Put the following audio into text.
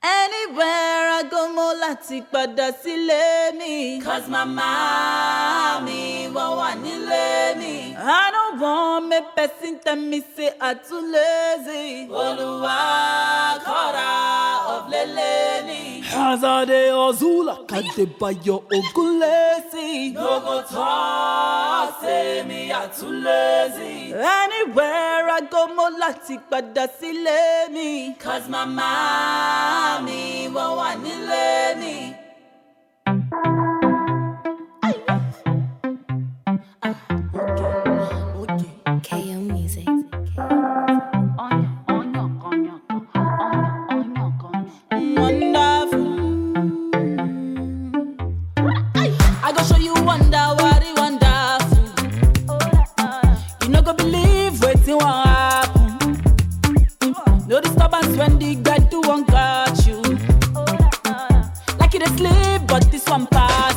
Anywhere I go mo láti padà sílé mi. Cause mama mi wọ́n wà nílé mi. I don't want make person tell me say I too lazy. Olúwa kọ́ra of lélẹ̀ ni. As I dey hustle, I dey buy your ogun lazy. No go talk say me I too lazy. Anywhere I go mo láti padà sílé mi. Cause mama mi wọ́n wà nílé mi. KO Music. Wonderful. I go show you wonder what it wonderful. You no go believe wetin wan happen. No disturbance when the gbedu wan catch you. Like you dey sleep, but this one pass